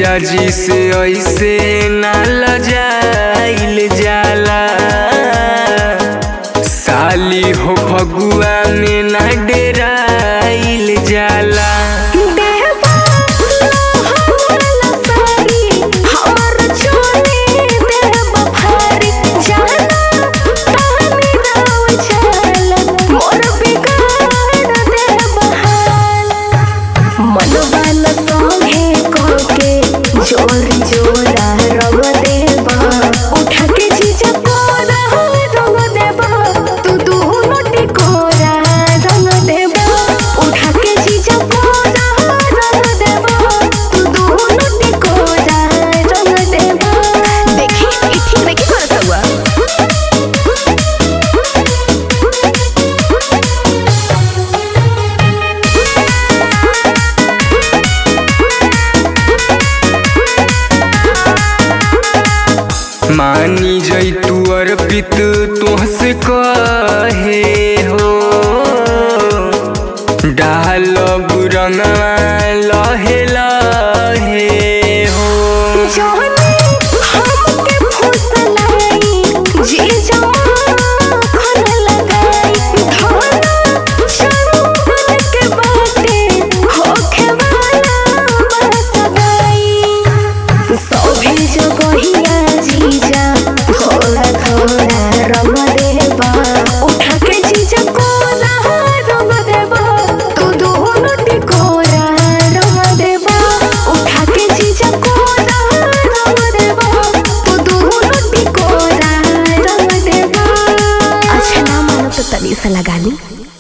जीजा जी से ऐसे ना लजाइल जाला साली हो फगुआ में ना डेराइल जाला देवा हमारा सारी हमर चोली देवा भारी जाना तानी राव चल मोर बिगाड़ देवा हाल मनवा न सोहे कोके जोर जोरा रंग देवा उठा के जीजा कोरा रंग देवा तू दोनों टिकोरा रंग देवा उठा के जीजा कोरा रंग देवा तू दोनों टिकोरा रंग देवा देखी ई ठीक नहीं करता हुआ मानी जैतू अर्पित तुहसे कहे हो डालब रंगवा लहे लहे हो जाने हमके फुसलाई जी जमा खन लगाई धाना शरबत के बाटे होखे वाला बरस गई सभी जगहिया जीजा थोड़ा थोड़ा रंग देबा उठा के जीजा कोरा रंग देबा तू दोनों टिकोरा रंग देबा उठा के जीजा कोरा रंग देबा तू दोनों टिकोरा रंग देबा अच्छा ना मानो तो तनी सा लगा ली